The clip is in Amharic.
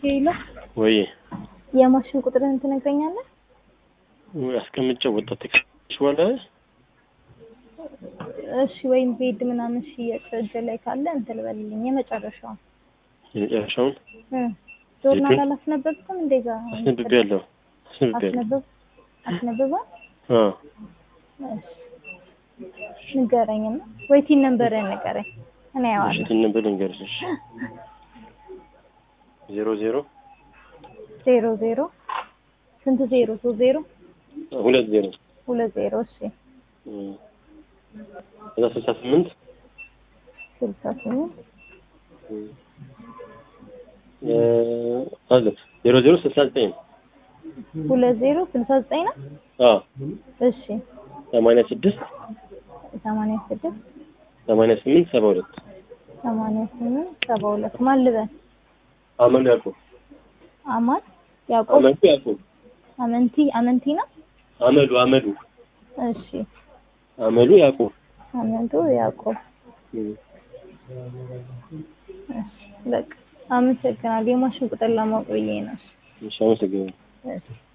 ሄሎ ወይ የማሽን ቁጥርህን ትነግረኛለህ? ወይ አስቀምጬው ወጣ ተከሽ በኋላ እሺ ወይም ቤድ ምናምን ሽያጭ እጅ ላይ ካለ እንትን በልልኝ። የመጨረሻውን የመጨረሻውን እ ጆርናል ቤቱን? አላስነበብክም? እንደዛ አስነብቤያለሁ አስነብቤያለሁ። አስነበብ አስነብባል? አዎ እሺ ንገረኝና ወይ ቲን ነምበርህን ንገረኝ። እኔ አየዋለሁ። እሺ ነበር ልንገርሽ። ዜሮ ዜሮ ዜሮ ዜሮ ስንት ዜሮ? ሶስት ዜሮ ሁለት ዜሮ ሁለት ዜሮ እሺ እም፣ ከዛ ስልሳ ስምንት ስልሳ ስምንት እም፣ እ አለ ዜሮ ዜሮ ስልሳ ዘጠኝ ሁለት ዜሮ ስልሳ ዘጠኝ ነው። አዎ እሺ ሰማንያ ስድስት ሰማንያ ስድስት ሰማንያ ስምንት ሰባ ሁለት ሰማንያ ስምንት ሰባ ሁለት ማን ልበል? አመኑ ያዕቆብ አማን ያዕቆብ አመኑ ያዕቆብ አመንቲ አመንቲ ነው። አመዱ አመዱ እሺ አመሉ ያዕቆብ አመንቱ ያዕቆብ እም፣ እሺ በቃ አመሰግናለሁ። የማሽን ቁጥር ለማወቅ ብዬ ነው። እሺ አመሰግናለሁ። እሺ